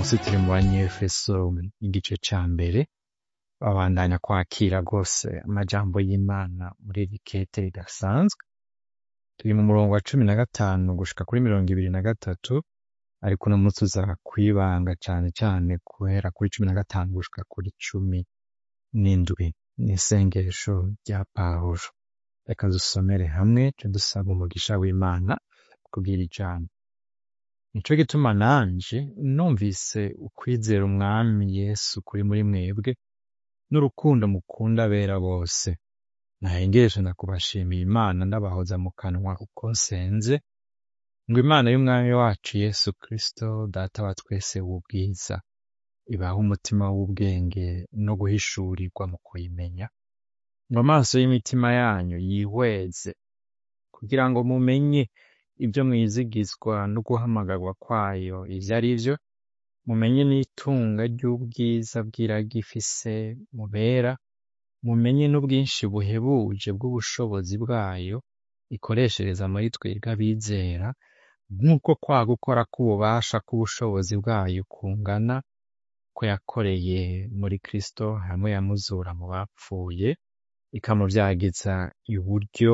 munsi turi mu banyefeso igice ca mbere babandanya kwakira rwose amajambo y'Imana muri iri kete ridasanzwe turi mu murongo wa cumi na gatanu gushika kuri mirongo ibiri na gatatu ariko uno munsi uza kwibanga cane cane guhera kuri cumi na gatanu gushika kuri cumi n'indwi n'isengesho rya Pawulo reka dusomere hamwe ce dusaba umugisha w'Imana kubwira ijambo nico gituma nanje numvise ukwizera umwami Yesu kuri muri mwebwe n'urukundo mukunda abera bose nahengeshe ndakubashimiye Imana ndabahoza mu kanwa uko nsenze ngo Imana y'umwami wacu Yesu Kristo data wa twese w'ubwiza ibahe umutima w'ubwenge no guhishurirwa mu kuyimenya ngo amaso y'imitima yanyu yihweze kugira ngo mumenye ibyo mwizigizwa no guhamagarwa kwayo ivyo ari vyo mumenye n'itunga ry'ubwiza bw'iragi ifise mubera mumenye n'ubwinshi buhebuje bw'ubushobozi bwayo ikoreshereza muri twebwe abizera nk'uko kwa gukora k'ububasha k'ubushobozi bwayo kungana ko yakoreye muri Kristo hamwe yamuzura mu bapfuye ikamuvyagiza iburyo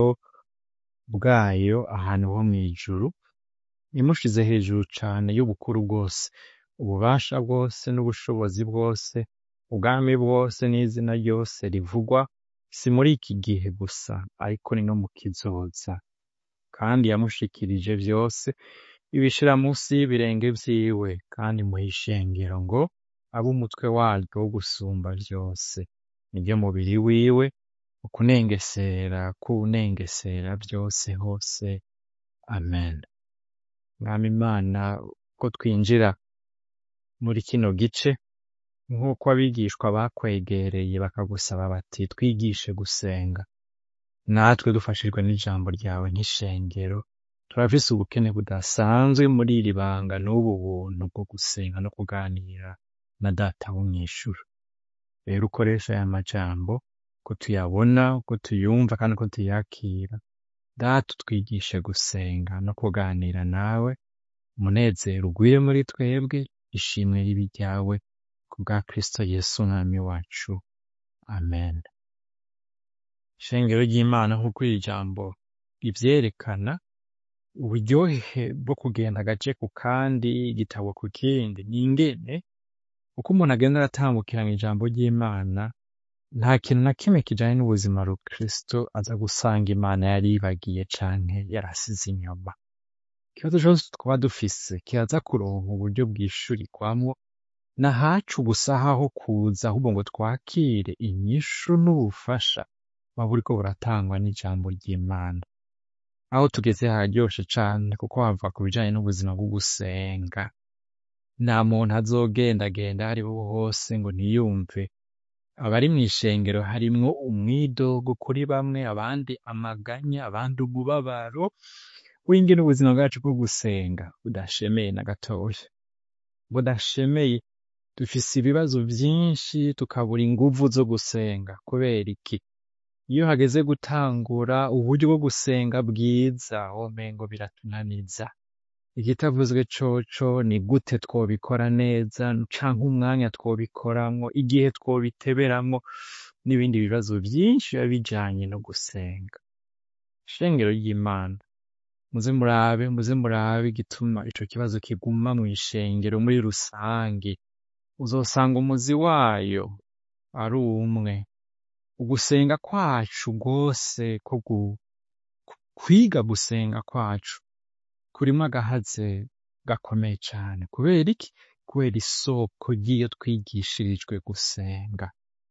bwayo ahantu ho mw'ijuru imushize hejuru cane y'ubukuru bwose ububasha bwose n'ubushobozi bwose ubwami bwose n'izina ryose rivugwa si muri iki gihe gusa ariko ni no mu kizoza kandi yamushikirije vyose ibishira munsi y'ibirenge vyiwe kandi muha ishengero ngo abe umutwe waryo wo gusumba vyose niryo mubiri wiwe ukunengesera kuwunengesera vyose hose amen mwami Imana ko twinjira muri kino gice nk'uko abigishwa bakwegereye bakagusaba bati twigishe gusenga natwe dufashijwe n'ijambo ryawe nk'ishengero turafise ubukene budasanzwe muri iri banga n'ubu buntu bwo gusenga no kuganira na data wo mw'ijuru rero ukoresha aya majambo ko tuyabona ko tuyumva kandi ko tuyakira data utwigishe gusenga no kuganira nawe umunezero ugwire muri twebwe ishimwe ribe ryawe ku bwa Kristo Yesu umwami wacu amen ishengero ry'Imana nk'uko iri jambo rivyerekana uburyohe bwo kugenda agace ku kandi igitabo ku kindi ni ingene uko umuntu agenda aratambukira mw'ijambo ry'Imana nta kintu na kimwe kijanye n'ubuzima rukristo aza gusanga Imana yari yibagiye canke yarasize inyuma ikibazo cose twaba dufise kiraza kuronka uburyo bwishurikwamwo nahacu ubusaha ho kuza ahubwo ngo twakire inyishu n'ubufasha buba buriko buratangwa n'ijambo ry'Imana aho tugeze hararyoshe cane kuko hava ku bijanye n'ubuzima bwo gusenga nta muntu azogendagenda aho ariho hose ngo ntiyumve abari mw'ishengero harimwo umwidogo kuri bamwe abandi amaganya abandi umubabaro w'ingene ubuzima bwacu bwo gusenga budashemeye na gatoya budashemeye dufise ibibazo vyinshi tukabura inguvu zo gusenga kubera iki iyo hageze gutangura uburyo bwo gusenga bwiza womengo biratunaniza igitavuzwe coco ni gute twobikora neza canke umwanya twobikoramwo igihe twobiteberamwo n'ibindi bibazo vyinshi biba bijanye no gusenga ishengero ry'Imana muze murabe muze murabe igituma ico kibazo kiguma mw'ishengero muri rusangi uzosanga umuzi wayo ari umwe ugusenga kwacu rwose ko kwiga gusenga kwacu kurimwo agahaze gakomeye cane kubera iki kubera isoko ry'iyo twigishirijwe gusenga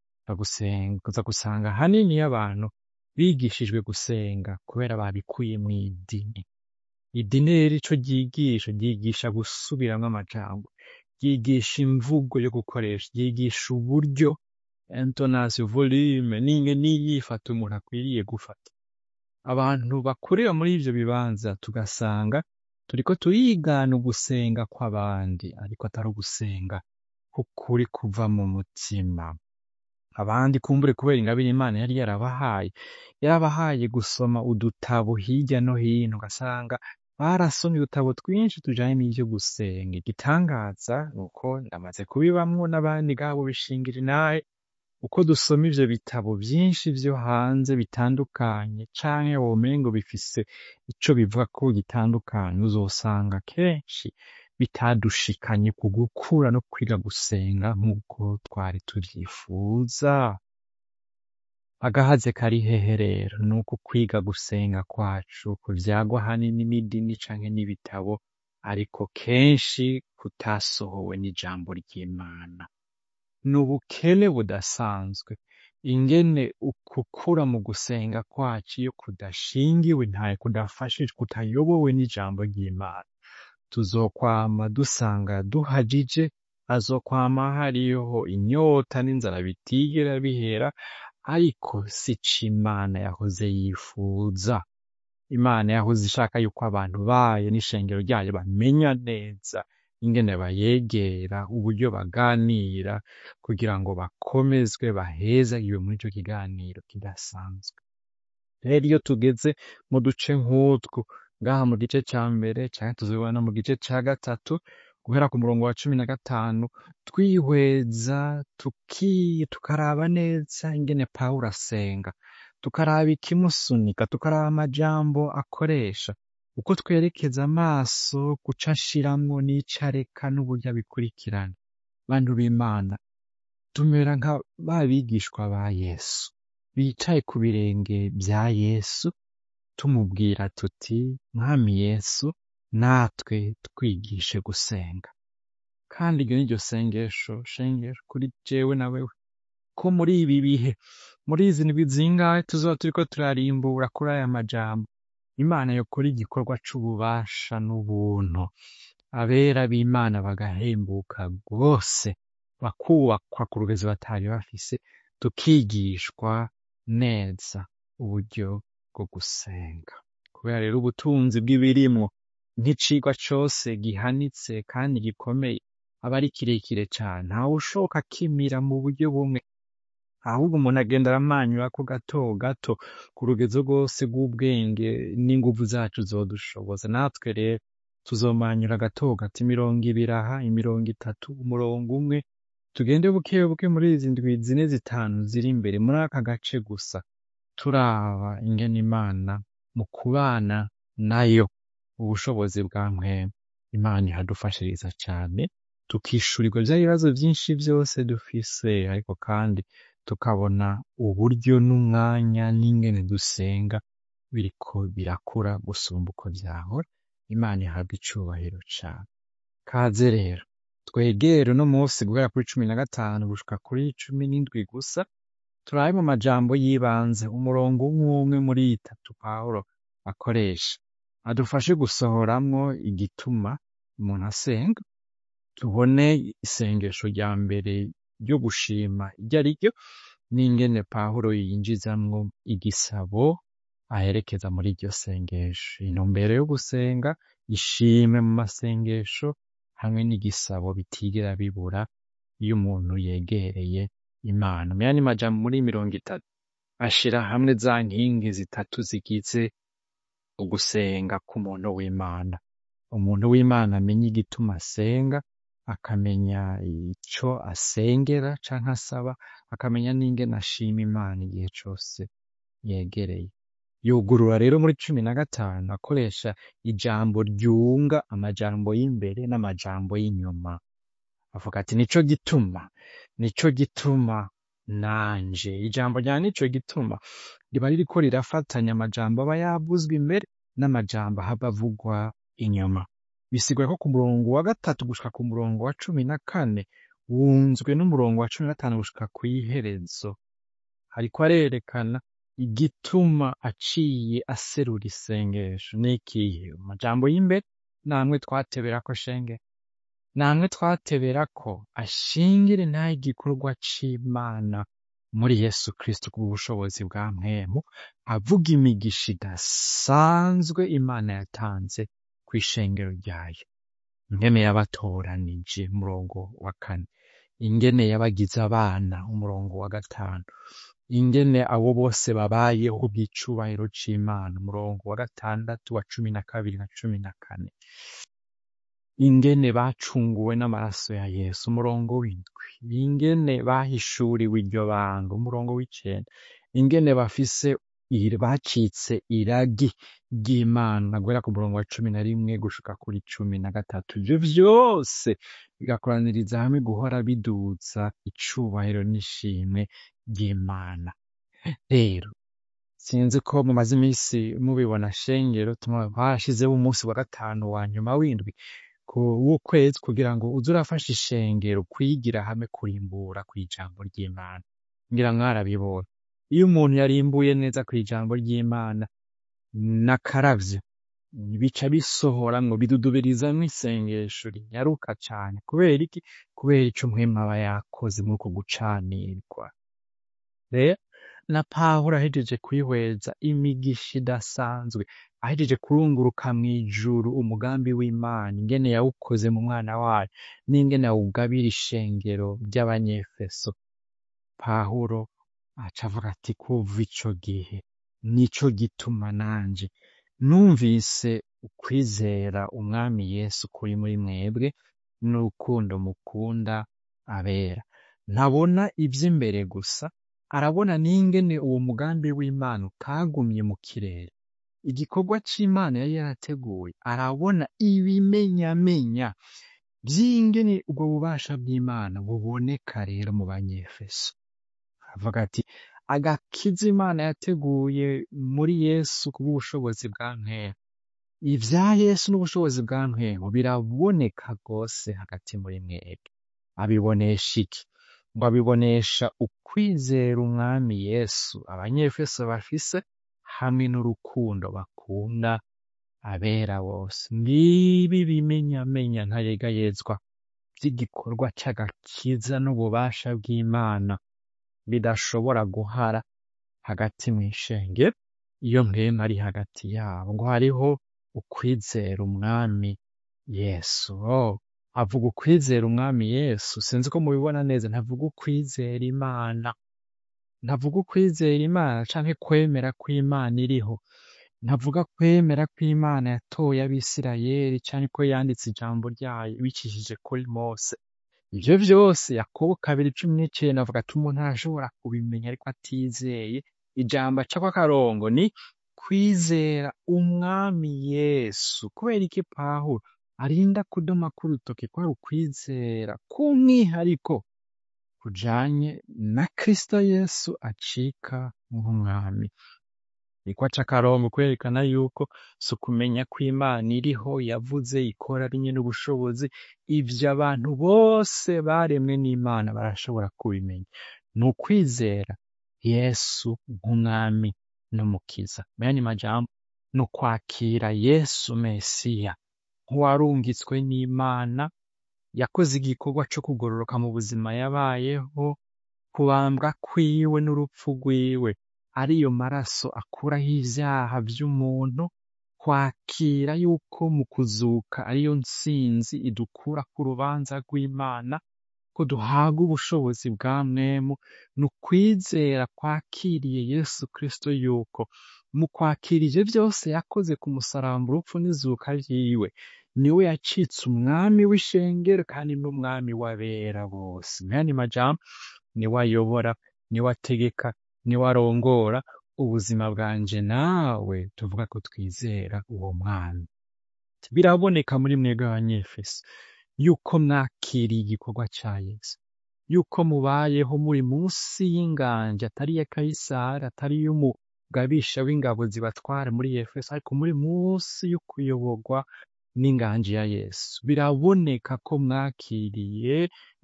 uza gusanga hanini y'abantu bigishijwe gusenga kubera babikuye mw'idini idini rero ico ryigisha ryigisha gusubiramwo amajambo ryigisha imvugo yo gukoresha ryigisha uburyo intonation volume n'ingene inyifato umuntu akwiriye gufata abantu bakurira muri ivyo bibanza tugasanga turiko turigana ugusenga kw'abandi ariko atari ugusenga k'ukuri kuva mu mutima abandi kumbure kubera ingabire Imana yari yarabahaye yarabahaye gusoma udutabo hirya no hino ugasanga barasomye udutabo twinshi tujanye n'ivyo gusenga igitangaza ni uko ndamaze kubibamwo n'abandi ngabo bishingira inahe uko dusoma ivyo bitabo vyinshi vyo hanze bitandukanye canke womengo bifise ico bivuga ko gitandukanye uzosanga kenshi bitadushikanye ku gukura no kwiga gusenga nk'uko twari tuvyifuza agahaze kari hehe rero ni uko kwiga gusenga kwacu kuvyagwa hanini n'idini canke n'ibitabo ariko kenshi kutasohowe n'ijambo ry'imana ni ubukene budasanzwe ingene ukukura mu gusenga kwacu iyo kudashingiwe ntaye kudafashijwe kutayobowe n'ijambo ry'imana tuzokwama dusanga duhajije hazokwama hariho inyota n'inzara bitigera bihera ariko si co imana yahoze yifuza imana yahoze ishaka yuko abantu bayo n'ishengero ryayo bamenya neza ingene bayegera uburyo baganira kugira ngo bakomezwe bahezagiwe muri ico kiganiro kidasanzwe rero iyo tugeze mu duce nk'utwo ngaha mu gice ca mbere canke tuzobibona mu gice ca gatatu guhera ku murongo wa cumi na gatanu twihweza tuki tukaraba neza ingene pawulo asenga tukaraba ikimusunika tukaraba amajambo akoresha uko twerekeza amaso kuco ashiramwo n'ico areka n'uburyo abikurikirana bantu b'imana tumera nka ba bigishwa ba yesu bicaye ku birenge vya yesu tumubwira tuti mwami yesu natwe twigishe gusenga kandi iryo ni ryo sengesho shengero kuri jewe na wewe ko muri ibi bihe muri izi ndwi zingahe tuzoba turiko turarimbura kuri aya majambo imana yokora igikorwa c'ububasha n'ubuntu abera b'imana bagahembuka rwose bakubakwa ku rugezo batari bafise tukigishwa neza uburyo bwo gusenga kubera rero ubutunzi bw'ibirimwo nk'icigwa cose gihanitse kandi gikomeye aba ari kirekire cane ntawe ushoka akimira mu buryo bumwe ahubwo umuntu agenda aramanyurako gato gato ku rugezo rwose rw'ubwenge n'inguvu zacu zodushoboza natwe rero tuzomanyura gato gato imirongo ibiri aha imirongo itatu umurongo umwe tugende buke buke muri izi ndwi zine zitanu ziri imbere muri aka gace gusa turaba ingene imana mu kubana nayo ubushobozi bwa mpwemu imana ihadufashiriza cane tukishurirwa vya bibazo vyinshi vyose dufise ariko kandi tukabona uburyo n'umwanya n'ingene dusenga biriko birakura gusumba uko vyahora imana ihabwa icubahiro cane kaze rero twegere uno munsi guhera kuri cumi na gatanu gushika kuri cumi n'indwi gusa turabe mu majambo y'ibanze umurongo umwe umwe muri itatu pawulo akoresha adufashe gusohoramwo igituma umuntu asenga tubone isengesho rya mbere ryo gushima iryo ari ryo n'ingene pawulo yinjizamwo igisabo aherekeza muri iryo sengesho intumbero yo gusenga ishime mu masengesho hamwe n'igisabo bitigera bibura iyo umuntu yegereye imana meya ni majambo muri mirongo itatu ashira hamwe za nkingi zitatu zigize ugusenga k'umuntu w'imana umuntu w'imana amenya igituma asenga akamenya ico asengera canke asaba akamenya n'ingene ashima imana igihe cose yegereye yugurura rero muri cumi na gatanu akoresha ijambo ryunga amajambo y'imbere n'amajambo y'inyuma avuga ati nico gituma nico gituma nanje ijambo rya nico gituma riba ririko rirafatanya amajambo aba yavuzwe imbere n'amajambo ahava avugwa inyuma bisigura ko ku murongo wa gatatu gushika ku murongo wa cumi na kane wunzwe n'umurongo wa cumi na gatanu gushika kw'iherezo hariko arerekana igituma aciye aserura isengesho n'ikihe amajambo y'imbere namwe twateberako shenge namwe twateberako ashingire naho igikorwa c'imana muri yesu kristo kubw'ubushobozi bwa mpwemu avuga imigisha idasanzwe imana yatanze kw'ishengero ryayo ingene yabatoranije umurongo wa kane ingene yabagize abana umurongo wa gatanu ingene abo bose babayeho kubw'icubahiro c'Imana umurongo wa gatandatu wa cumi na kabiri na cumi na kane ingene bacunguwe n'amaraso ya Yesu umurongo w'indwi ingene bahishuriwe iryo banga umurongo w'icenda ingene bafise iri- bacitse iragi ry'Imana guhera ku murongo wa cumi na rimwe gushika kuri cumi na gatatu ivyo vyose bigakoraniriza hamwe guhora biduza icubahiro n'ishimwe ry'Imana rero sinzi ko mumaze imisi mubibona shengero tuma- barashizeho umunsi wa gatanu wa nyuma w'indwi ku w'ukwezi kugira ngo uze urafasha ishengero kwigira hamwe kurimbura kw'ijambo ry'Imana ngira mwarabibonye iyo umuntu yarimbuye neza kw'ijambo ry'Imana n'akaravyo bica bisohoramwo bidudubirizamwo isengesho rinyaruka cane kubera iki kubera ico mpwemu aba yakoze muri uko gucanirwa rero na Pawulo ahejeje kwihweza imigisha idasanzwe ahejeje kurunguruka mw'ijuru umugambi w'Imana ingene yawukoze mu mwana wayo n'ingene awugabira ishengero ry'abanyefeso Pawulo aca avuga ati kuva ico gihe nico gituma nanje numvise ukwizera umwami Yesu kuri muri mwebwe n'urukundo mukunda abera ntabona ivy'imbere gusa arabona n'ingene uwo mugambi w'Imana utagumye mu kirere igikorwa c'Imana yari yarateguye arabona ibimenyamenya vy'ingene ubwo bubasha bw'Imana buboneka rero mu banyefeso avuga ati agakiza Imana yateguye muri Yesu kubw'ubushobozi bwa mpwemu ivya Yesu n'ubushobozi bwa mpwemu biraboneka rwose hagati muri mwebwe abibonesha iki ngo abibonesha ukwizera umwami Yesu abanyefeso bafise hamwe n'urukundo bakunda abera bose ngibi bimenyamenya ntayegayezwa vy'igikorwa c'agakiza n'ububasha bw'Imana bidashobora guhara hagati mw'ishengero iyo mpwemu ari hagati yabo ngo hariho ukwizera umwami Yesu oh, avuga ukwizera umwami Yesu sinzi ko mubibona neza ntavuga ukwizera Imana ntavuga ukwizera Imana canke kwemera ko Imana iriho ntavuga kwemera ko Imana yatoye abisirayeli canke ko yanditse ijambo ryayo ibicishije kuri Mose ivyo vyose Yakobo kabiri cumi n'icenda avuga ati umuntu arashobora kubimenya ariko atizeye ijambo acako akarongo ni kwizera umwami Yesu kubera iki Pawulo arinda kudoma k'urutoke kwari ukwizera k'umwihariko kujanye na Kristo Yesu acika nk'umwami niko aca akarongo kwerekana yuko si ukumenya ko Imana iriho yavuze ikora ari nyene ubushobozi ivyo abantu bose baremwe n'Imana barashobora kubimenya ni ukwizera Yesu nk'umwami n'umukiza muyandi majambo ni ukwakira Yesu Mesiya nk'uwarungitswe n'Imana yakoze igikorwa co kugororoka mu buzima yabayeho kubambwa kwiwe n'urupfu rwiwe ariyo maraso akuraho ivyaha vy'umuntu kwakira yuko mu kuzuka ariyo ntsinzi idukura ku rubanza rw'Imana ko duhabwa ubushobozi bwa mwemu ni ukwizera kwakiriye Yesu Kristo yuko mu kwakira ivyo vyose yakoze ku musaraba urupfu n'izuka vyiwe niwe yacitse umwami w'ishengero kandi n'umwami w'abera bose muyandi majambo niwe ayobora niwe ategeka niwe arongora ubuzima bwanje nawe tuvuga ko twizera uwo mwami biraboneka muri mwebwe abanyefeso yuko mwakiriye igikorwa ca Yesu yuko mubayeho muri munsi y'inganja atari iya Kayisari atari iy'umugabisha w'ingabo zibatwara muri Efeso ariko muri munsi y'ukuyoborwa n'inganji ya Yesu biraboneka ko mwakiriye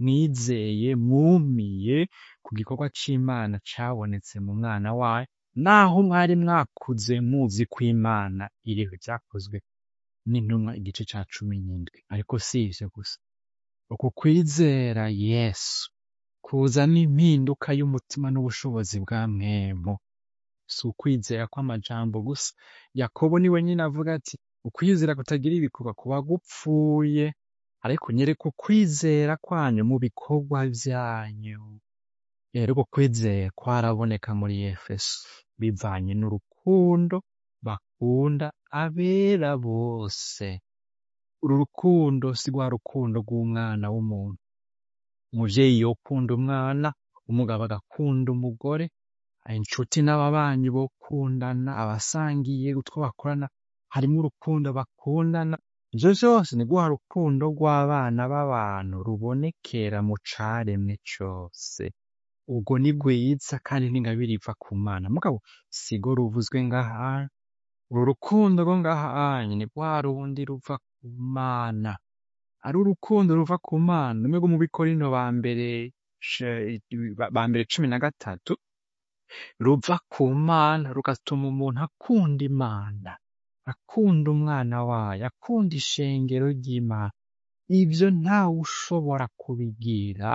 mwizeye mwumiye ku gikorwa c'Imana cabonetse mu mwana wayo naho mwari mwakuze muzi ko Imana iriho vyakozwe n'intumwa igice ca cumi n'indwi ariko si ivyo gusa uku kwizera Yesu kuzana impinduka y'umutima n'ubushobozi bwa mwemu si ukwizera kw'amajambo gusa Yakobo niwe nyene avuga ati ukwizera kutagira ibikorwa kuba gupfuye ariko nyereka ukwizera kwanyu mu bikorwa vyanyu rero uko kwizera kwaraboneka muri efeso bivanye n'urukundo bakunda abera bose uru rukundo si rwa rukundo rw'umwana w'umuntu umuvyeyi yokunda umwana umugabo agakunda umugore inshuti n'ababanyi bokundana abasangiye utwo bakorana harimwo urukundo bakundana ivyo vyose ni rwa rukundo rw'abana b'abantu rubonekera mu caremwe cose ubwo ni rwiza kandi n'ingabire iva ku mana mugabo sigo ruvuzwe ngaha uru rukundo rwo ngahanye ni rwa rundi ruva ku mana ari urukundo ruva ku mana rumwe rwo mu bikorino ba mbere ce- ba mbere cumi na gatatu ruva ku mana rugatuma umuntu akunda imana akunda umwana wayo akunda ishengero ry'imana ivyo ntawe ushobora kubigira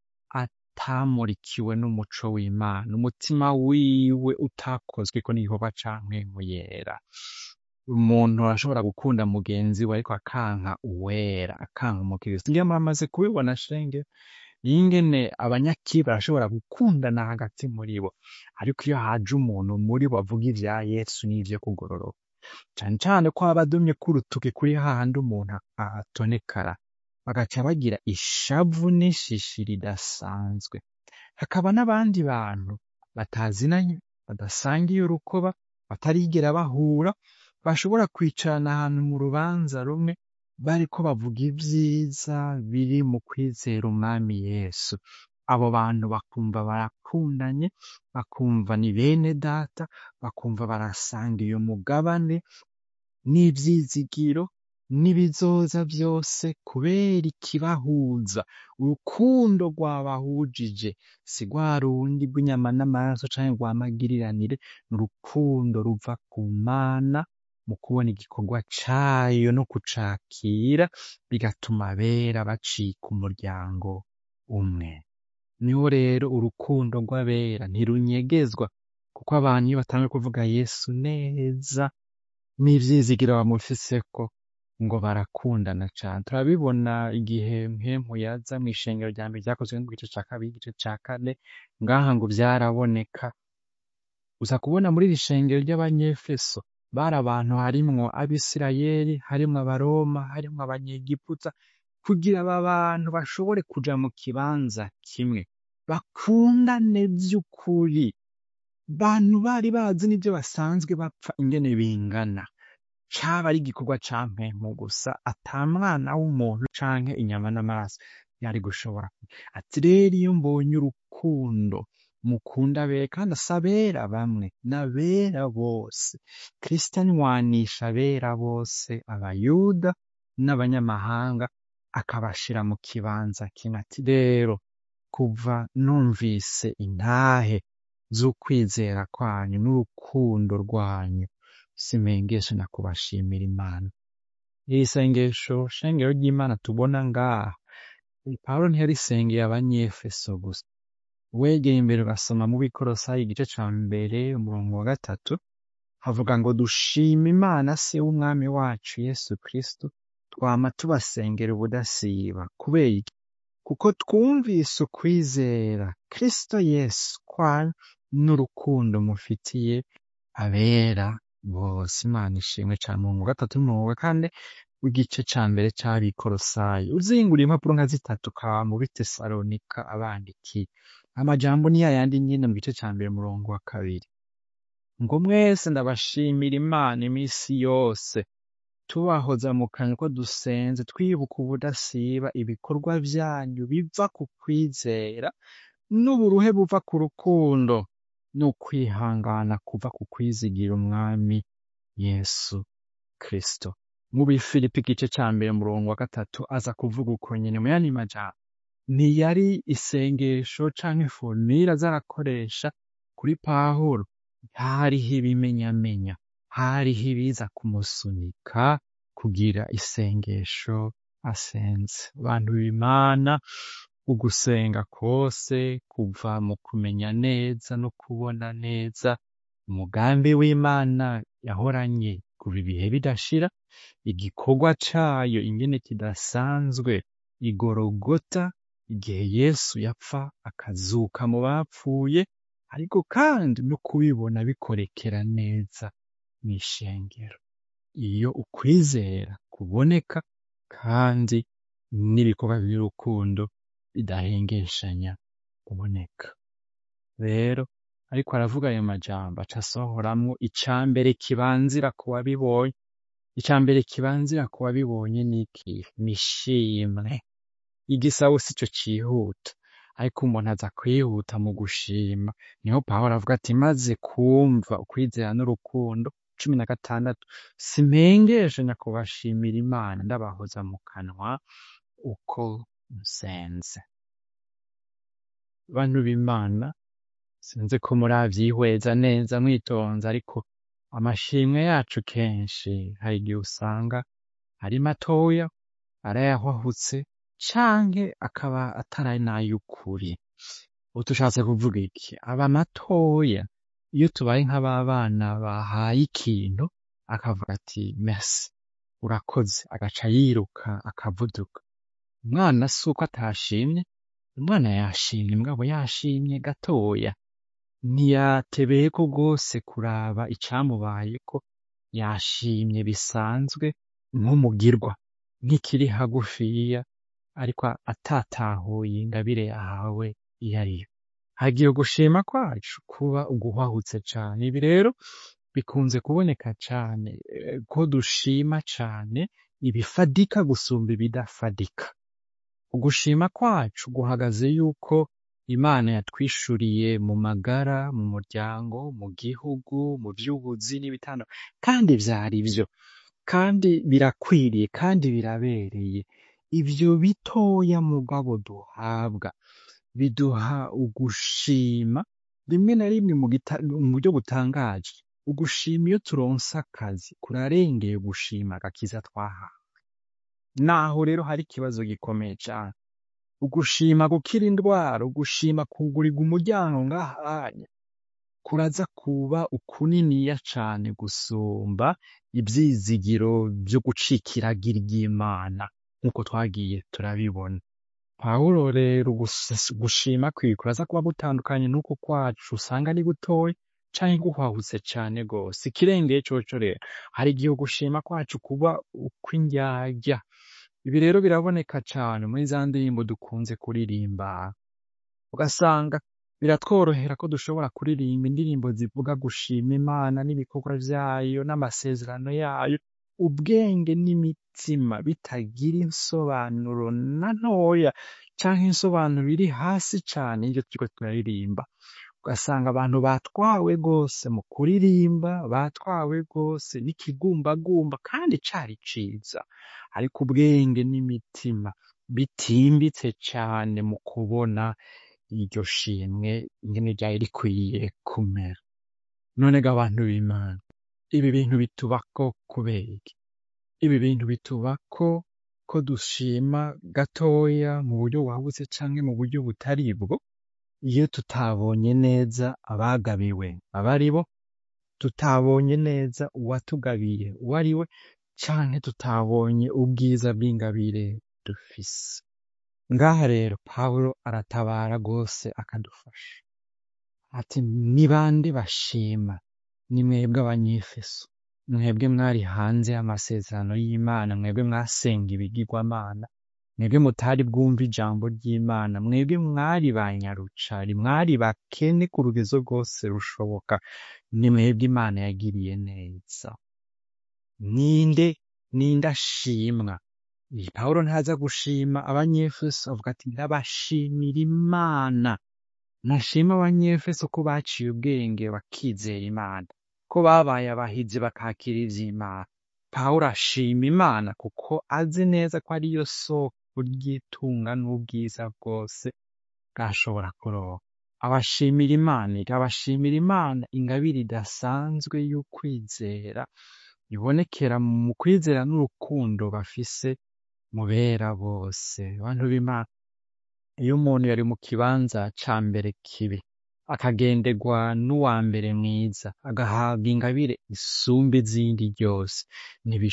atamurikiwe n'umuco w'imana umutima wiwe utakozweko n'igikorwa ca mpwemu yera umuntu arashobora gukunda mugenzi we ariko akanka uwera akanka umukristo ngira muramaze kubibona shenge yingene abanyakibi barashobora gukundana hagati muri bo ariko iyo haje umuntu muri bo avuga ivya yesu n'ivyo kugororoka cane cane ko aba adumye k'urutuki kuri hahandi umuntu atonekara bagaca bagira ishavu n'ishishi ridasanzwe hakaba n'abandi bantu batazinanye badasangiye urukoba batarigera bahura bashobora kwicarana ahantu mu rubanza rumwe bariko bavuga ivyiza biri mu kwizera umwami yesu abo bantu bakumva barakundanye bakumva ni bene data bakumva barasangiye umugabane n'ivyizigiro n'ibizoza vyose kubera ikibahuza urukundo rwabahujije si rwa rundi rw'inyama n'amaraso canke rwa magiriranire ni urukundo ruva ku mana mu kubona igikorwa cayo no kucakira bigatuma abera bacika umuryango umwe niho rero urukundo rw'abera ntirunyegezwa kuko abantu iyo batanguye kuvuga yesu neza n'ivyizigiro bamufiseko ngo barakundana cane turabibona igihe mpemu yaza mw'ishengero rya mbere ryakozwe mu gice ca kabiri igice ca kane ngaha ngo vyaraboneka uza kubona muri iri shengero ry'abanyefeso bari abantu harimwo abisirayeli harimwo abaroma harimwo abanyegiputa kugira aba bantu bashobore kuja mu kibanza kimwe bakundane vy'ukuri bantu bari bazi n'ivyo basanzwe bapfa ingene bingana caba ari igikorwa ca mpemu gusa ata mwana w'umuntu canke inyama n'amaraso yari gushobora ati rero iyo mbonye urukundo mukunda abera kandi si abera bamwe n'abera bose kristo anywanisha abera bose abayuda n'abanyamahanga akabashira mu kibanza kimwe ati rero kuva numvise intahe z'ukwizera kwanyu n'urukundo rwanyu simengeshe na kubashimira imana iri sengesho shengero ry'imana tubona ngaha pawulo ntiyarisengeye abanyefeso gusa wegeye imbere ugasoma mu bikorosayi igice ca mbere umurongo wa gatatu havuga ngo dushima imana se w'umwami wacu yesu kristo twama tubasengera ubudasiba kubera iki kuko twumvise ukwizera kristo yesu kwanyu n'urukundo mufitiye abera bose imana ishimwe cane mu wa gatatu n'umurongo wa kane w'igice ca mbere c'abikorosayi uzingura impapuro nka zitatu ukaba mu bitesalonika abandikiye amajambo ni yayandi nyene mu gice ca mbere umurongo wa kabiri ngo mwese ndabashimira imana imisi yose tubahoza mu kanwa ko dusenze twibuka ubudasiba ibikorwa vyanyu biva ku kwizera n'uburuhe buva ku rukundo n'ukwihangana kuva ku kwizigira umwami yesu kristo mu bifilipi igice ca mbere umurongo wa gatatu aza kuvuga uko nyene mu yandi majambo ntiyari isengesho canke formule aza arakoresha kuri pawulo hariho ibimenyamenya hariho ibiza kumusunika kugira isengesho asenze bantu b'imana ugusenga kose kuva mu kumenya neza no kubona neza umugambi w'imana yahoranye kuva ibihe bidashira igikorwa cayo ingene kidasanzwe igorogota igihe yesu yapfa akazuka mu bapfuye ariko kandi no kubibona bikorekera neza mw'ishengero iyo ukwizera kuboneka kandi n'ibikorwa by'urukundo bidahengeshanya kuboneka rero ariko aravuga ayo majambo aca asohoramwo icambere kibanzira ku wabibonye icambere kibanzira ku wabibonye niki nishimwe igisabo sico cihuta ariko umuntu aza kwihuta mu gushima niho pawulo avuga ati maze kumva ukwizera n'urukundo cumi na gatandatu simpengeshanya kubashimira imana ndabahoza mu kanwa uko nsenze bantu b'imana sinzi ko muravyihweza neza mwitonze ariko amashimwe yacu kenshi hari igihe usanga ari matoya arayahwahutse canke akaba atari n'ay'ukuri ubu tushatse kuvuga iki aba matoya iyo tubaye nk'ababana bahaye ikintu akavuga ati merci urakoze agaca yiruka akavuduka umwana si uko atashimye umwana yashimye mugabo yashimye gatoya ntiyatebeyeko rwose kuraba icamubayeko yashimye bisanzwe nk'umugirwa nk'ikiri hagufiya ariko atatahuye ingabire yahawe iyo ariyo hagiye gushima kwacu kuba uguhwahutse cane ibi rero bikunze kuboneka cane eh, ko dushima cane ibifadika gusumba ibidafadika ugushima kwacu guhagaze yuko imana yatwishuriye mu magara mu muryango mu gihugu mu vy'ubuzi n'ibitandukanye kandi vyari vyo kandi birakwiriye kandi birabereye ivyo bitoya mugabo duhabwa biduha ugushima rimwe na rimwe mu gita- mu buryo butangaje ugushima iyo turonse akazi kurarengeye gushima agakiza twahawe naho rero hari ikibazo gikomeye cane ugushima gukira indwara ugushima kugurirwa umuryango ngahanya kuraza kuba ukuniniya cane gusumba ivyizigiro vyo gucika iragira ry'imana nk'uko twagiye turabibona pawulo rero gus- gushima kwiwe kuraza kuba gutandukanye n'uko kwacu usanga ari gutoya canke guhwahutse cane gose ikirengeye coco rero hari igihe ugushima kwacu kuba ukw'indyarya ibi rero biraboneka cane muri za ndirimbo dukunze kuririmba ugasanga biratworohera ko dushobora kuririmba indirimbo zivuga gushima imana n'ibikorwa vyayo n'amasezerano yayo ubwenge n'imitima bitagira insobanuro na ntoya canke insobanuro iri hasi cane y'ivyo turiko turaririmba ugasanga abantu batwawe rwose mu kuririmba batwawe rwose n'ikigumbagumba kandi cari ciza ariko ubwenge n'imitima bitimbitse cane mu kubona iryo shimwe ingene ryari rikwiye kumera none ga abantu b'imana ibi bintu bitubako kubera iki ibi bintu bitubako ko dushima gatoya mu buryo buhagutse canke mu buryo butari bwo iyo tutabonye neza abagabiwe aba ari bo tutabonye neza uwatugabiye uwo ari we canke tutabonye ubwiza bw'ingabire dufise ngaha rero pawulo aratabara rwose akadufasha ati ni bande bashima ni mwebwe abanyefeso mwebwe mwari hanze y'amasezerano y'imana mwebwe mwasenga ibigirwamana mwebwe mutari bwumva ijambo ry'imana mwebwe mwari ba nyarucari mwari bakene ku rugezo rwose rushoboka ni mwebwe imana yagiriye neza ninde ninde ashimwa iyi pawulo ntaza gushima abanyefeso avuga ati ndabashimira imana nashima abanyefeso ko baciye ubwenge bakizera imana ko babaye abahizi bakakira ivy'imana pawulo ashima imana kuko azi neza ko ariyo soko ry'itunga n'ubwiza bwose bwashobora kuronka abashimira imana abashimira imana ingabire idasanzwe y'ukwizera ibonekera mu kwizera n'urukundo bafise mubera bose bantu b'imana iyo umuntu yari mu kibanza ca mbere kibi akagenderwa n'uwa mbere mwiza agahabwa ingabire isumba izindi ryose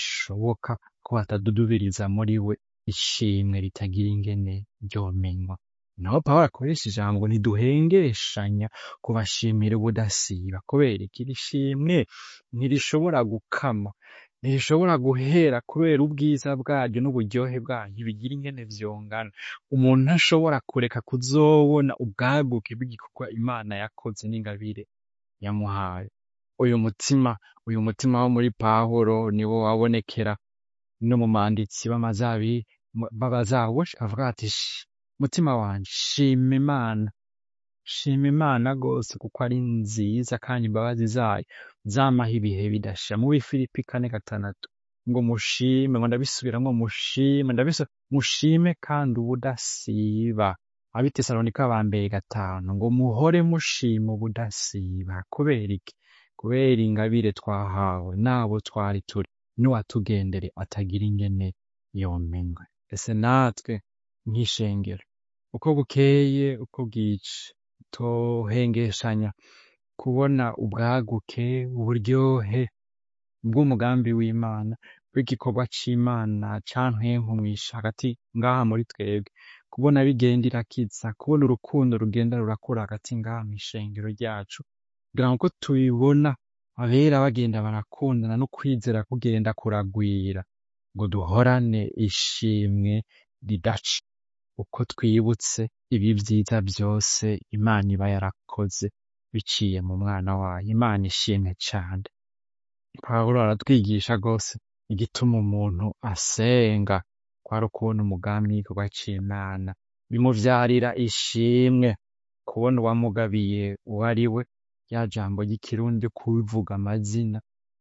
ntibishoboka ko hatadudubiriza muri we ishimwe ritagira ingene ryomenywa naho pawulo akoresha ijambo ngo ntiduhengeshanya kubashimira ubudasiba kubera iki iri shimwe ntirishobora gukama ntirishobora guhera kubera ubwiza bwaryo n'uburyohe bwaryo bigira ingene vyongana umuntu ntashobora kureka kuzobona ubwaguke bw'igikorwa imana yakoze n'ingabire yamuhaye uyu mutima uyu mutima wo muri pawulo niwo wabonekera no mu manditsi b'amazabi b'abazabushe avuga ati "Shi, mutima wanje shima imana shima imana rwose kuko ari nziza kandi imbabazi zayo zamaho ibihe bidashira mu bifilipi kane gatandatu ngo mushime ngo ndabisubiramwo mushime ndabisu mushime kandi ubudasiba abitesalonika ba mbere gatanu ngo muhore mushima ubudasiba kubera iki kubera ingabire twahawe n'abo twari turi n'uwatugendere atagira ingene yomenywe ese natwe nk'ishengero uko bukeye uko bwice tohengeshanya kubona ubwaguke uburyohe bw'umugambi w'imana w'igikorwa c'imana cantwenkumwisha hagati ngaha muri twebwe kubona bigenda irakiza kubona urukundo rugenda rurakura hagati ngaha mw'ishengero ryacu kugira ngo uko tubibona abera bagenda barakundana no kwizera kugenda kuragwira ngo duhorane ishimwe ridaca uko twibutse ibi vyiza vyose imana iba yarakoze biciye mu mwana wayo imana ishimwe cane pawulo aratwigisha rwose igituma umuntu asenga kwari ukubona umugambi w'igikorwa c'imana bimuvyarira ishimwe kubona uwamugabiye uwo ari we rya jambo ry'ikirundi kubivuga amazina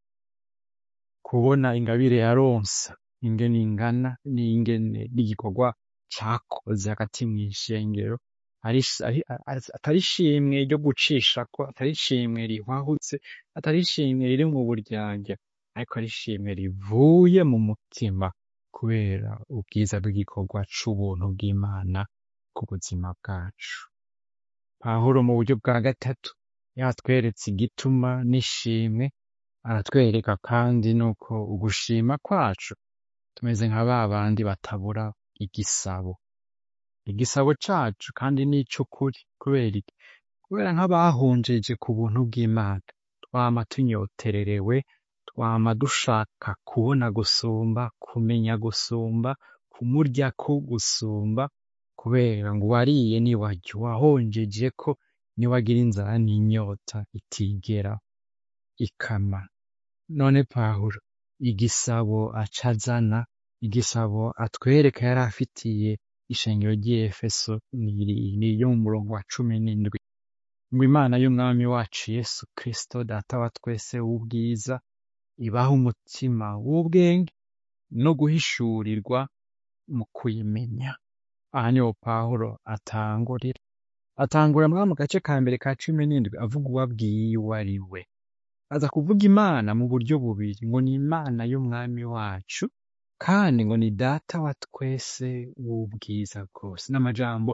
kubona ingabire yaronse ingene ingana n'ingene n'igikorwa cakoze hagati mw'ishengero ari ari- ari- atari ishimwe ryo gucishako atari ishimwe rihwahutse atari ishimwe riri mu buryarya ariko ari ishimwe rivuye mu mutima kubera ubwiza bw'igikorwa c'ubuntu bw'imana ku buzima bwacu pawulo mu buryo bwa gatatu yatweretse igituma n'ishimwe aratwereka kandi nuko ugushima kwacu tumeze nka ba bandi batabura igisabo igisabo cacu kandi n'ic'ukuri kubera iki kubera nk'abahunjeje ku buntu bw'imana twama tunyotererewe twama dushaka kubona gusumba kumenya gusumba kumuryako gusumba kubera ngo uwariye niwarya uwahonjeje ko niwagira inzara n'inyota itigera ikama none pawulo igisabo aca azana igisabo atwereka yari afitiye ishengero ry'Efeso ni- ni ryo mu murongo wa cumi n'indwi ngo imana y'umwami wacu yesu kristo data wa twese w'ubwiza ibaha umutima w'ubwenge no guhishurirwa mu kuyimenya aha niho pawulo atangurira atangura muri mu gace ka mbere ka cumi n'indwi avuga uwo abwiye uwo ari we aza kuvuga imana mu buryo bubiri ngo ni imana y'umwami wacu kandi ngo ni data wa twese w'ubwiza bwose n'amajambo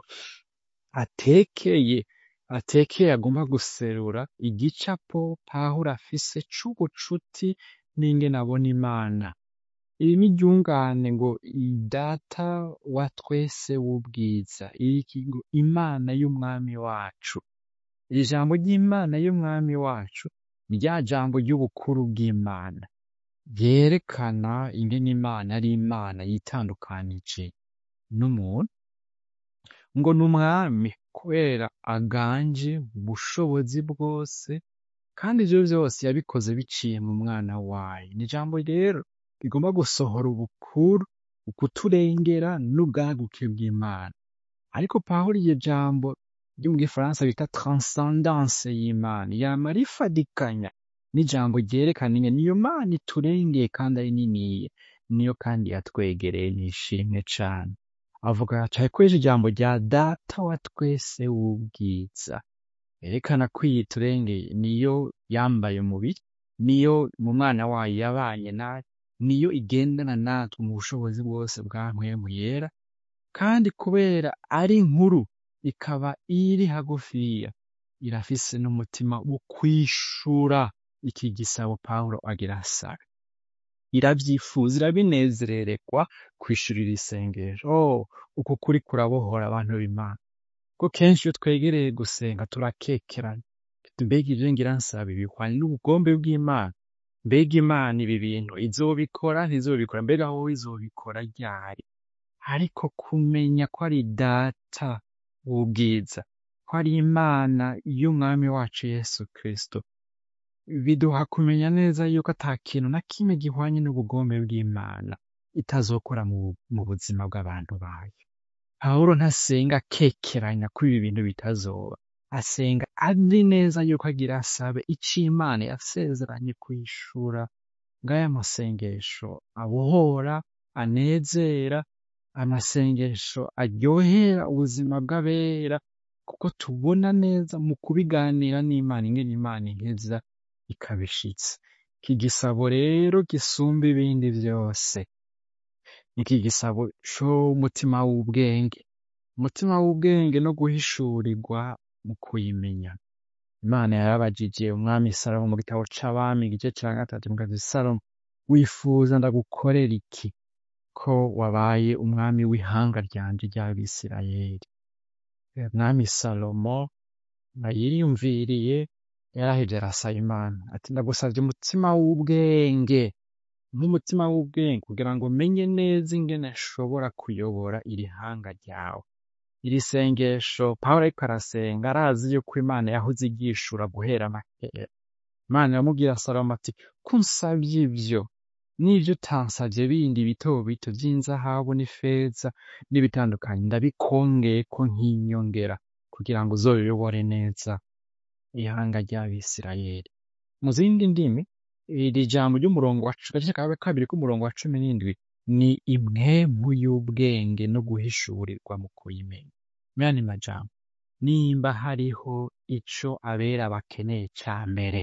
atekeye atekeye agomba guserura igicapo pawulo afise c'ubucuti n'ingene abona imana iri ni iryungane ngo data wa twese w'ubwiza iriki ngo imana y'umwami wacu iri jambo ry'imana y'umwami wacu ni rya jambo ry'ubukuru bw'imana ryerekana ingene imana ari imana yitandukanije n'umuntu ngo ni umwami kubera aganje ubushobozi bwose kandi ivyo vyose yabikoze biciye mu mwana wayo ni ijambo rero rigomba gusohora ubukuru ukuturengera n'ubwaguke bw'imana ariko pawulo iryo jambo ryo mu gifaransa bita transcendance y'imana yama rifadikanya n'ijambo ryerekana ingene iyo mana iturengeye kandi ari niniya niyo kandi yatwegereye nishimwe cane avuga aca akoresha ijambo rya data wa twese w'ubwiza yerekana ko iyi turengeye niyo yambaye umubiri niyo mu mwana wayo yabanye nayo niyo igendana natwe mu bushobozi bwose bwa mpwemu yera kandi kubera ari nkuru ikaba iri hagufiya irafise n'umutima wo kwishura iki gisabo pawulo agira asabe iravyifuza irabinezerererwa kwishurira isengesho oh, uku kuri kurabohora abantu b'imana ko kenshi iyo twegereye gusenga turakekeranya mbega ivyo ngira nsaba bihwanye n'ubugombe bw'imana mbega imana ibi bintu izobikora ntizobikora mbega wowe izobikora ryari ariko kumenya ko ari data w'ubwiza ko ari imana y'umwami wacu yesu kristo biduha kumenya neza yuko ata kintu na kimwe gihwanye n'ubugombe bw'imana itazokora mu, mu buzima bw'abantu bayo pawulo ntasenga akekeranya ko ibi bintu bitazoba asenga azi neza yuko agira asabe ico imana yasezeranye kwishura ngaya masengesho abohora anezera amasengesho aryohera ubuzima bw'abera kuko tubona neza mu kubiganira n'imana ingene imana iheza ikabishitsa iki gisabo rero gisumba ibindi vyose iki gisabo c'umutima w'ubwenge umutima w'ubwenge no guhishurirwa mu kuyimenya imana yarabajije umwami salomo mu gitabo c'abami igice ca gatatu mu kazi salomo wifuza ndagukorera iki ko wabaye umwami w'ihanga ryanje ry'abisirayeli umwami salomo yiyumviriye yarahevye arasaba imana ati ndagusavye umutima w'ubwenge nk'umutima w'ubwenge kugira ngo menye neza ingene nshobora kuyobora iri hanga ryawe iri sengesho pawulo ariko arasenga arazi yuko imana yahoze igishura guhera na kera imana iramubwira salomo ati ko unsavye ivyo n'ivyo utansavye bindi bito bito vy'inzahabu n'ifeza n'ibitandukanye ndabikongeyeko nk'inyongera kugira ngo uzobiyobore neza ihanga ry'abisirayeli mu zindi ndimi iri jambo ry'umurongo wa gace ka kabiri k'umurongo wa cumi n'indwi ni impwemu y'ubwenge no guhishurirwa mu kuyimenya mera ni majambo nimba hariho ico abera bakeneye ca mbere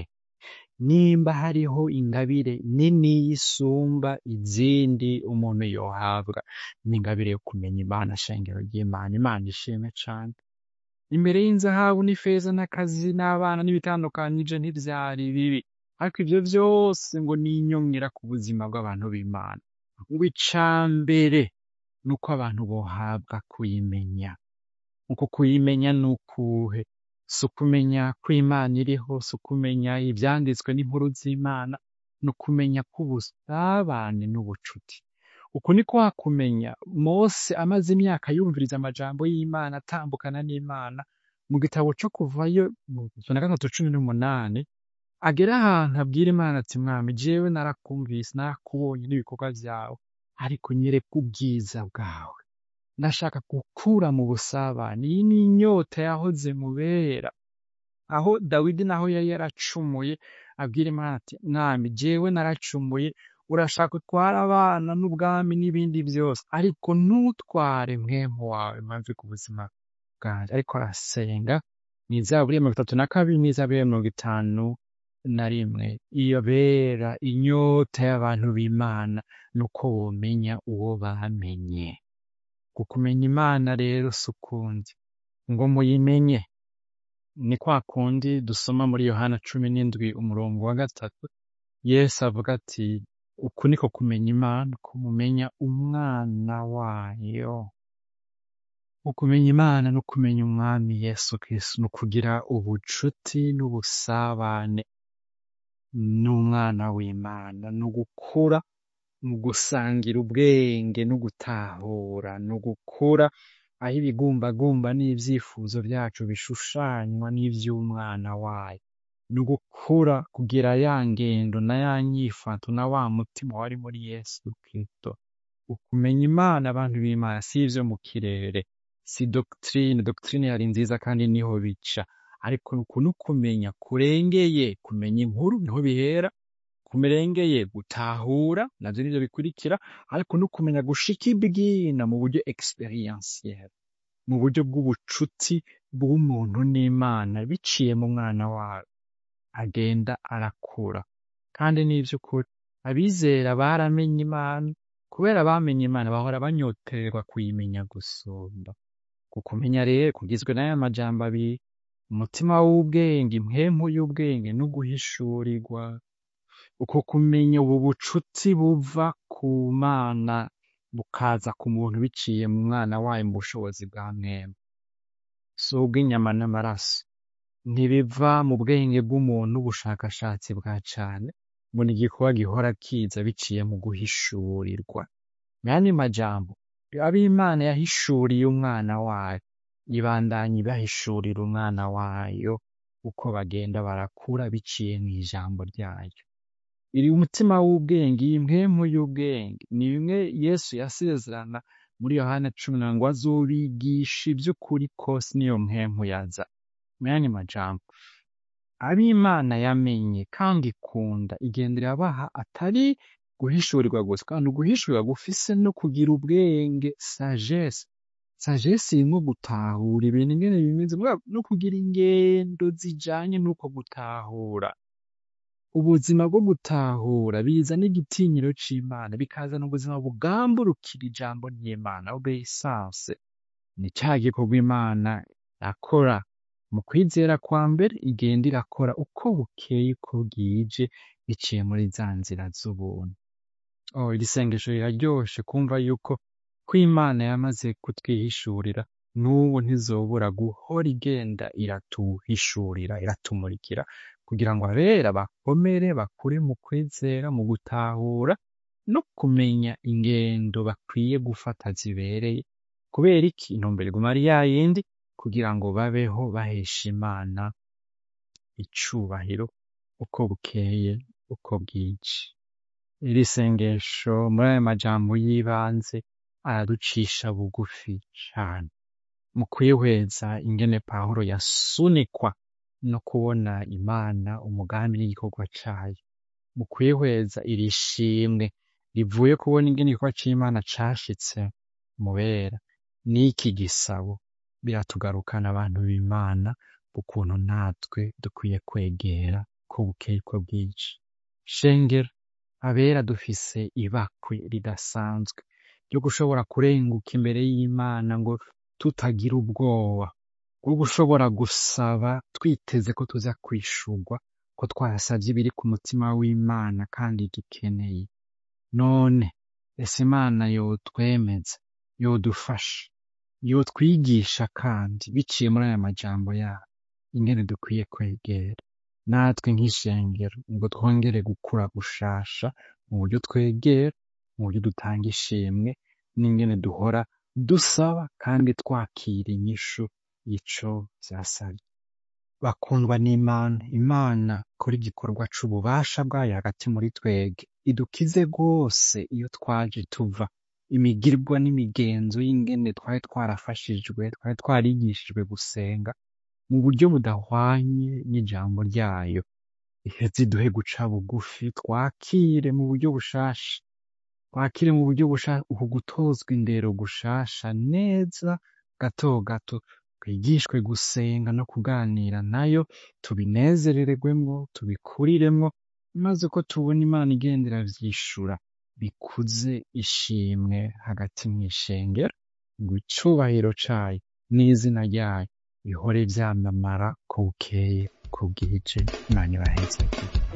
nimba hariho ingabire nini y'isumba izindi umuntu yohabwa ni ingabire yo kumenya imana shengero ry'imana imana ishimwe cane imbere y'inzahabu n'ifeza n'akazi n'abana n'ibitandukanyije ntivyari bibi ariko ivyo vyose ngo ni inyongera ku buzima bw'abantu b'imana ngo ica mbere ni uko abantu bohabwa kuyimenya uko kuyimenya ni ukuhe si ukumenya ko imana iriho si ukumenya ivyanditswe n'inkuru z'imana ni ukumenya k'ubusabane n'ubucuti uku ni kwa kumenya mose amaze imyaka yumviriza amajambo y'imana atambukana n'imana mu gitabo co kuvayo mu ijana na gatatu cumi n'umunani agera ahantu abwira imana ati mwami jewe narakumvise narakubonye n'ibikorwa vyawe ariko nyereka ubwiza bwawe ndashaka gukura mu busabane iyi ni inyota yahoze mubera aho dawidi naho yari yaracumuye abwira imana ati mwami jewe naracumuye urashaka utware abana n'ubwami n'ibindi vyose ariko ntutware mwemu wawe maze ku buzima bwanje ariko arasenga mw'izaburi ya mirongo itatu na kabiri n'izaburi ya mirongo itanu na rimwe iyo bera inyota y'abantu b'imana nuko womenya uwo bamenye kukumenya imana rero si ukundi ngo muyimenye ni kwa kundi dusoma muri yohana cumi n'indwi umurongo wa gatatu yesu avuga ati uku niko kumenya imana kumumenya umwana wayo ukumenya imana no kumenya umwami yesu kristo ni ukugira ubucuti n'ubusabane n'umwana w'imana ni ugukura mu gusangira ubwenge no gutahura ni ugukura aho ibigumbagumba n'ivyifuzo vyacu bishushanywa n'ivy'umwana wayo ni ugukura kugira ya ngendo na ya nyifato na wa mutima wari muri yesu kristo ukumenya imana abantu b'imana si ivyo mu kirere si doctrine doctrine yari nziza kandi niho bica ariko uku ni ukumenya kurengeye kumenya inkuru niho bihera kumerengeye gutahura navyo nivyo bikurikira ariko no kumenya gushika ibwina mu buryo experientiel mu buryo bw'ubucuti bw'umuntu n'imana biciye mu mwana wayo agenda arakura kandi n'ivy'ukuri abizera baramenye imana kubera bamenye imana bahora banyoterwa kuyimenya gusumba kukumenya rero kugizwe n'aya majambo abiri umutima w'ubwenge impwemu y'ubwenge no guhishurirwa uko kumenya ubu bucuti buva ku mana bukaza ku muntu biciye mu mwana wayo mu bushobozi bwa mwemwe si ubw'inyama n'amaraso ntibiva mu bwenge bw'umuntu ubushakashatsi bwa cane ngo ni igikorwa gihora kiza biciye mu guhishurirwa muyandi majambo abo imana yahishuriye umwana wayo ibandanya ibahishurira umwana wayo uko bagenda barakura biciye mw'ijambo ryayo iri umutima w'ubwenge iyi mpwemu y'ubwenge ni bimwe yesu yasezerana muri yohana cumi na ngo azobigisha ivy'ukuri kose niyo mpwemu yaza muyandi majambo abo imana yamenye kandi ikunda igenda irabaha atari guhishurirwa gusa kandi uguhishurirwa gufise no kugira ubwenge sagesse sagesse irimwo gutahura ibintu ingene bimeze mugabo no kugira ingendo zijanye n'uko gutahura ubuzima bwo gutahura bizana igitinyiro c'imana bikazana ubuzima bugamburukira ijambo ry'imana obeyisanse ni ca gikorwa imana yakora mu kwizera kwa mbere igenda irakora uko bukeye uko bwije biciye muri za nzira z'ubuntu oh iri sengesho riraryoshe kumva yuko ko imana yamaze kutwihishurira n'ubu ntizobura guhora igenda iratuhishurira iratumurikira kugira ngo abera bakomere bakure mu kwizera mu gutahura no kumenya ingendo bakwiye gufata zibereye kubera iki intumbero iguma ari yayindi kugira ngo babeho bahesha imana icubahiro uko bukeye uko bwije iri sengesho muri ayo majambo y'ibanze araducisha bugufi cane mu kwihweza ingene pawulo yasunikwa no kubona imana umugambi n'igikorwa cayo mu kwihweza iri shimwe rivuye kubona ingene igikorwa c'imana cashitse mubera n'iki gisabo biratugarukana abantu b'imana ukuntu natwe dukwiye kwegera ko bukeye ko bwije shengero abera dufise ibakwe ridasanzwe ryo gushobora kurenguka imbere y'imana ngo tutagira ubwoba bwo gushobora gusaba twiteze ko tuza kwishurwa ko twasavye ibiri ku mutima w'imana kandi dukeneye none ese imana yotwemeza yodufasha yotwigisha kandi biciye muri aya majambo yayo ingene dukwiye kwegera natwe nk'ishengero ngo twongere gukura gushasha mu buryo twegera mu buryo dutanga ishimwe n'ingene duhora dusaba kandi twakira inyishu ico vyasavye bakundwa n'imana imana kora igikorwa c'ububasha bwayo hagati muri twege idukize rwose iyo twaje tuva imigirwa n'imigenzo y'ingene twari twarafashijwe twari twarigishijwe gusenga mu buryo budahwanye n'ijambo ryayo iheze iduhe guca bugufi twakire mu buryo bushasha twakire mu buryo bushasha uku gutozwa indero gushasha neza gato gato twigishwe gusenga no kuganira nayo tubinezerererwemwo tubikuriremwo maze ko tubona imana igenda iravyishura bikuze ishimwe hagati mw'ishengero ngo icubahiro cayo n'izina ryayo bihore vyamamara ko bukeye ko bwije imana ibaheze